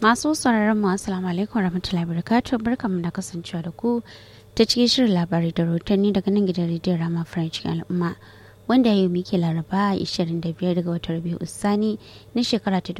Masu sauraron mu assalamu alaikum warahmatullahi wabarakatuh barkamu da kasancewa da ku ta cikin shirin labarai da rahotanni daga nan gidan rediyon Rama French al'umma wanda yau muke laraba 25 daga watan Rabiu Usani na shekara ta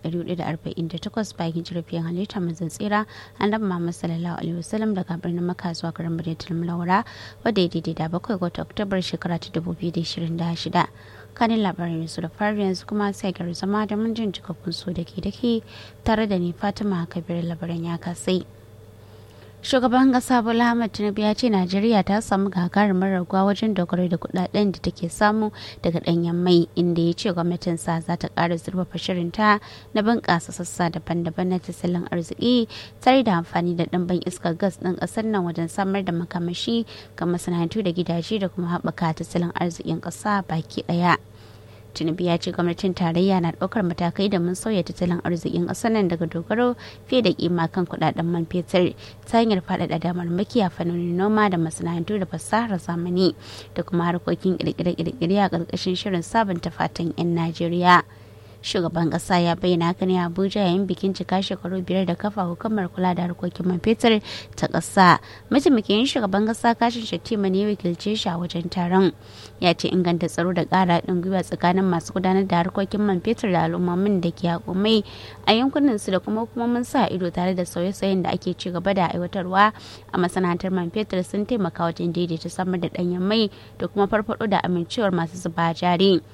1448 bayan jirafiyar halitta manzon tsira annabi Muhammad sallallahu alaihi wasallam daga birnin Makka zuwa garin Madinatul Munawwara wadda ya daidai da bakwai ga watan Oktobar shekara ta 2026 kanin labarin su da fari yanzu kuma sai gari zama da mun jin cikakkun so da ke da ke tare da ni fatima kabir labarin ya kasai shugaban kasa bola ahmad tinubu ya ce najeriya ta samu gagarumar raguwa wajen dogaro da kudaden da take samu daga danyen mai inda ya ce gwamnatin sa za ta kara zurfafa shirinta na bunƙasa sassa daban-daban na tattalin arziki tare da amfani da ɗimbin iskar gas ɗin ƙasar nan wajen samar da makamashi ga masana'antu da gidaje da kuma haɓaka tattalin arzikin ƙasa baki ɗaya. tinubu ya ce gwamnatin tarayya na ɗaukar matakai da mun sauya tattalin arzikin ƙasar nan daga dogaro fiye da kima kan kuɗaɗen man fetur ta hanyar faɗaɗa damar maki a fannonin noma da masana'antu da fasahar zamani da kuma harkokin ƙirƙire-ƙirƙire a ƙarƙashin shirin sabunta fatan 'yan najeriya shugaban kasa ya bayyana haka ne abuja yayin bikin cika shekaru biyar da kafa hukumar kula da harkokin man fetur ta kasa mataimakin shugaban kasa kashin shattima ne wakilce shi a wajen taron ya ce inganta tsaro da kara haɗin gwiwa tsakanin masu gudanar da harkokin man fetur da al'ummomin da ke hakumai a yankunan su da kuma hukumomin sa ido tare da sauye-sauyen da ake ci gaba da aiwatarwa a masana'antar man fetur sun taimaka wajen daidaita samar da ɗanyen mai da kuma farfaɗo da amincewar masu zuba jari.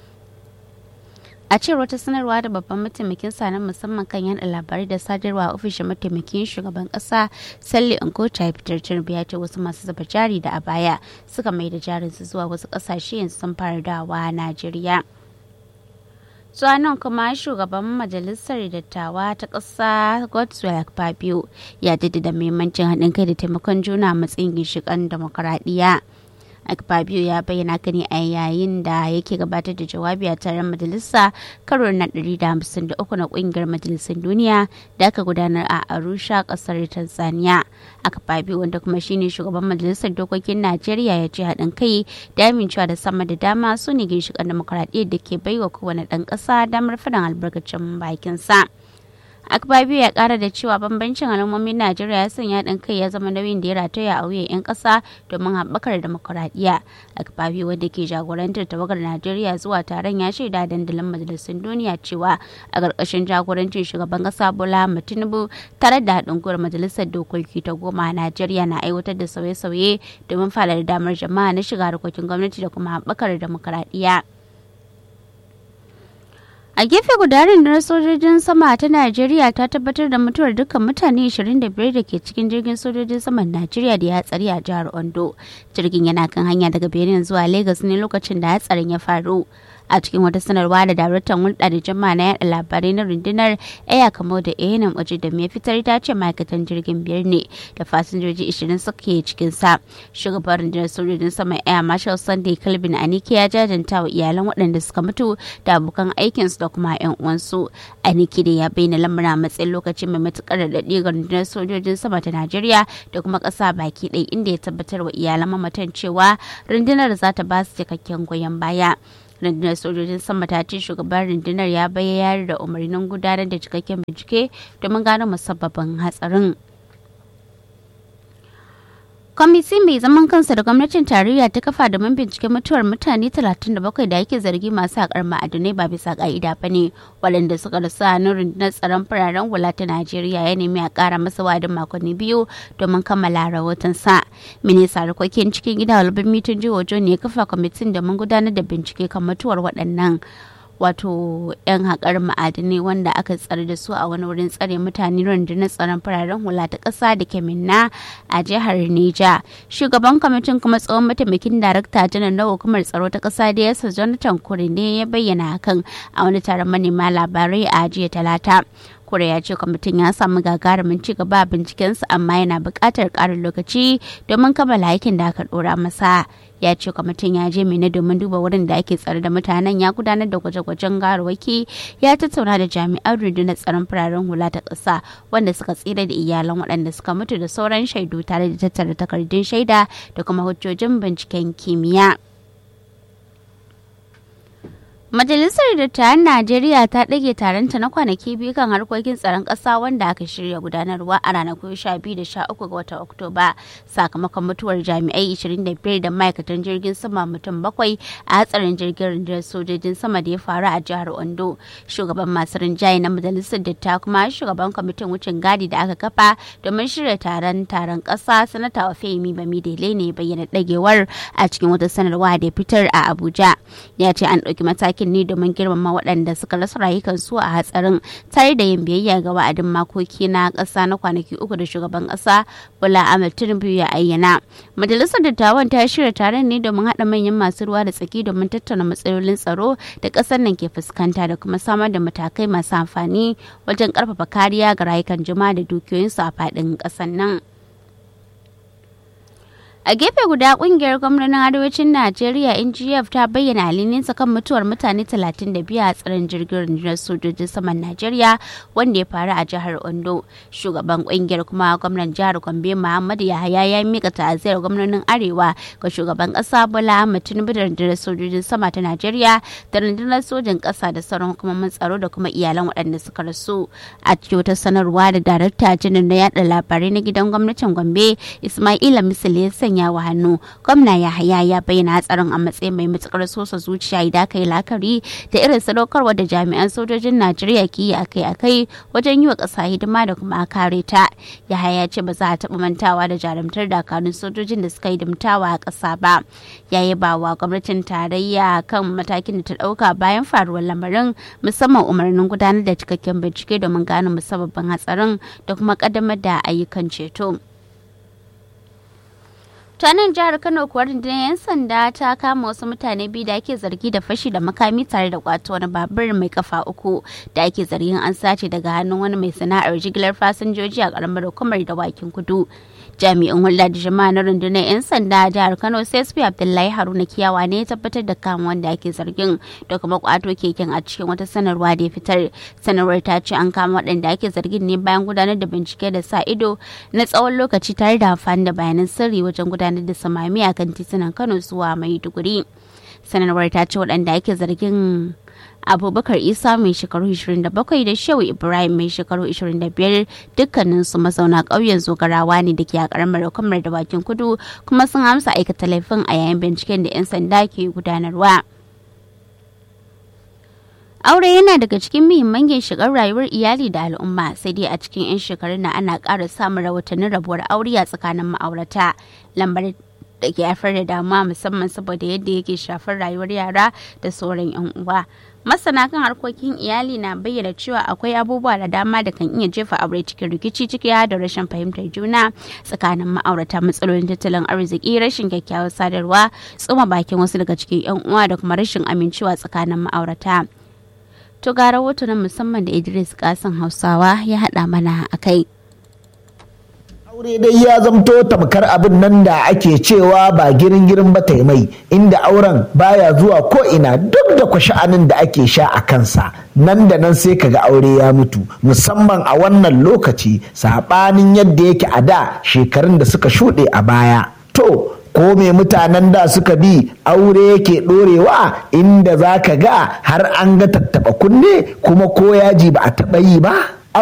a cewar wata sanarwa da babban mataimakin sa na musamman kan yada labarai da sadarwa a ofishin mataimakin shugaban kasa salli nkota ya fitar tinubu ya ce wasu masu zuba jari da a baya suka mai da jarinsu zuwa wasu kasashe yanzu sun fara dawa najeriya nan kuma shugaban majalisar dattawa ta ƙasa godswill fabio ya jaddada muhimmancin haɗin kai da taimakon juna matsayin ginshiƙan demokuraɗiyya Akpabio ya bayyana ka ne a yayin da yake gabatar da jawabi a taron majalisa karo na 153 na kungiyar majalisar duniya da aka gudanar a Arusha kasar Tanzania. Akpabio wanda kuma shine shugaban majalisar dokokin Najeriya ya ce haɗin kai da amincewa da sama da dama su ne ginshiƙan demokuraɗiyyar da ke baiwa kowane ɗan ƙasa damar faɗin albarkacin bakinsa. akbabiyu ya kara da cewa bambancin al'ummomin najeriya ya sanya haɗin kai ya zama nauyin da ya rataya a wuyan 'yan ƙasa domin haɓakar demokuraɗiyya akbabiyu wanda ke jagorantar tawagar najeriya zuwa taron ya shaida dandalin majalisun duniya cewa a ƙarƙashin jagorancin shugaban ƙasa bola tinubu tare da haɗin gwiwar majalisar dokoki ta goma najeriya na aiwatar da sauye-sauye domin faɗaɗa damar jama'a na shiga harkokin gwamnati da kuma haɓakar demokuraɗiyya. A gefe guda rundunar sojojin sama ta Najeriya ta tabbatar da mutuwar dukkan mutane 25 da ke cikin jirgin sojojin saman Najeriya da ya hatsari a jihar Ondo. Jirgin yana kan hanya daga Benin zuwa Lagos ne lokacin da hatsarin ya faru. a cikin wata sanarwa da daraktan hulɗa da jama'a na yaɗa labarai na rundunar aya kamo da enan waje da mai fitar ta ce ma'aikatan jirgin biyar ne da fasinjoji 20 suke cikin sa shugaban rundunar sojojin sama aya marshal sunday calvin anike ya jajanta wa iyalan waɗanda suka mutu da abokan aikinsu da kuma yan uwansu anike da ya bayyana lamarin a matsayin lokaci mai matukar daɗi ga rundunar sojojin sama ta najeriya da kuma ƙasa baki ɗaya inda ya tabbatar wa iyalan mamatan cewa rundunar za ta ba su cikakken goyon baya rundunar sojojin sama ta ce shugaban rundunar ya bayyana da umarnin gudanar da cikakken bincike domin gano musabbabin hatsarin kwamiti mai zaman kansa da gwamnatin tarayya ta kafa domin binciken mutuwar mutane 37 da ake zargi masu haƙar ma'adinai ba bisa ƙa'ida ba ne waɗanda suka rasu a hannun rundunar tsaron fararen hula ta najeriya ya nemi a ƙara masa wadin makonni biyu domin kammala rahoton sa minista harkokin cikin gida walbin mitin jihohi ne ya kafa kwamitin domin gudanar da bincike kan mutuwar waɗannan wato 'yan haƙar ma'adinai wanda aka tsare da su a wani wurin tsare mutane rundunar tsaron fararen hula ta ƙasa da ke minna a jihar neja shugaban kwamitin kuma tsohon mataimakin darakta janar na hukumar tsaro ta ƙasa da yasa jonathan kure ne ya bayyana hakan a wani taron manema labarai a jiya talata kure ya ce kwamitin ya samu gagarumin ci gaba a bincikensa amma yana buƙatar ƙarin lokaci domin kammala aikin da aka ɗora masa ya ce kwamitin ya je mina domin duba wurin da ake tsare da mutanen ya gudanar da gwaje-gwajen garwaki ya tattauna da jami'an rundunar tsaron fararen hula ta ƙasa wanda suka tsira da iyalan waɗanda suka mutu da sauran shaidu tare da tattara takardun shaida da kuma hujjojin binciken kimiyya. Majalisar Dattawan Najeriya ta ɗage taronta na kwanaki biyu kan harkokin tsaron ƙasa wanda aka shirya gudanarwa a ranakun 12 da 13 ga watan Oktoba sakamakon mutuwar jami'ai 25 da ma'aikatan jirgin sama mutum bakwai a hatsarin jirgin rundunar sojojin sama da ya faru a jihar Ondo. Shugaban masu rinjaye na Majalisar Dattawa kuma shugaban kwamitin wucin gadi da aka kafa domin shirya taron taron ƙasa sanata Femi Bamidele ne bayyana ɗagewar a cikin wata sanarwa da fitar a Abuja. Ya ce an ɗauki mataki aikin ne domin girmama waɗanda suka rasa rayukansu a hatsarin tare da yin biyayya ga wa'adin makoki na ƙasa na kwanaki uku da shugaban ƙasa Bola Ahmed Tinubu ya ayyana. Majalisar Dattawan ta shirya taron ne domin haɗa manyan masu ruwa da tsaki domin tattauna matsalolin tsaro da ƙasar nan ke fuskanta da kuma samar da matakai masu amfani wajen ƙarfafa kariya ga rayukan jama'a da dukiyoyinsu a faɗin ƙasar nan. a gefe guda kungiyar gwamnonin arewacin najeriya ngf ta bayyana halininsa kan mutuwar mutane 32 a tsarin jirgin rundunar sojojin saman najeriya wanda ya faru a jihar ondo shugaban kungiyar kuma gwamnan jihar gombe muhammadu yahaya ya mika ta'aziyar gwamnonin arewa ga shugaban kasa bola ahmed tinubu da rundunar sojojin sama ta najeriya da rundunar sojin kasa da sauran hukumomin tsaro da kuma iyalan waɗanda suka rasu a cikin wata sanarwa da darakta jinin na yada labarai na gidan gwamnatin gombe ismaila misali ya sanya wa hannu gwamna yahaya ya bayyana hatsarin a matsayin mai matukar sosa zuciya idan aka yi lakari da irin sadaukarwa da jami'an sojojin najeriya ke yi akai-akai wajen yi wa ƙasa hidima da kuma kare ta yahaya ce ba za a taɓa mantawa da jarumtar dakarun sojojin da suka yi dimtawa a ƙasa ba ya yi ba wa gwamnatin tarayya kan matakin da ta ɗauka bayan faruwar lamarin musamman umarnin gudanar da cikakken bincike domin gano musabbabin hatsarin da kuma ƙaddamar da ayyukan ceto. ta nan jihar kano kuwa rundunar 'yan sanda ta kama wasu mutane biyu da ake zargi da fashi da makami tare da kwato wani babur mai kafa uku da ake zargin an sace daga hannun wani mai sana'ar jigilar fasinjoji a karamar hukumar dawakin kudu jami'in hulɗa da jama'a na rundunar 'yan sanda a jihar kano csp abdullahi haruna kiyawa ne ya tabbatar da kama wanda ake zargin da kuma kwato keken a cikin wata sanarwa da ya fitar sanarwar ta ce an kama waɗanda ake zargin ne bayan gudanar da bincike da sa ido na tsawon lokaci tare da amfani da bayanan sirri wajen gudanar da samami a kan titunan kano zuwa maiduguri sanarwar ta ce waɗanda ake zargin abubakar isa mai shekaru 27 da shehu ibrahim mai shekaru 25 dukkanin su mazauna ƙauyen zogarawa ne da ke a ƙaramar hukumar da bakin kudu kuma sun amsa aikata laifin a yayin binciken da 'yan sanda ke gudanarwa. aure yana daga cikin muhimman ginshiƙar rayuwar iyali da al'umma sai dai a cikin 'yan shekarun na ana ƙara samun rahotannin rabuwar aure a tsakanin ma'aurata lambar da ke haifar da damuwa musamman saboda yadda yake shafar rayuwar yara da sauran 'yan uwa masana kan harkokin iyali na bayyana cewa akwai abubuwa da dama da kan iya jefa aure cikin rikici ciki da rashin fahimtar juna tsakanin ma'aurata matsalolin tattalin arziki rashin kyakkyawar sadarwa tsuma bakin wasu daga cikin 'yan uwa da kuma rashin amincewa tsakanin ma'aurata to ga rahoto na musamman da idris kasan hausawa ya haɗa mana a kai aure dai ya zamto tamkar abin nan da ake cewa ba girin girin ba mai inda auren baya zuwa ko ina duk da kwasha'anin da ake sha a kansa nan da nan sai kaga aure ya mutu musamman a wannan lokaci saɓanin yadda yake a da shekarun da suka shuɗe a baya to ko me mutanen da suka bi aure yake ɗorewa inda za ka ga har an ga tattaɓa kunne kuma ko yaji ba a taɓa yi ba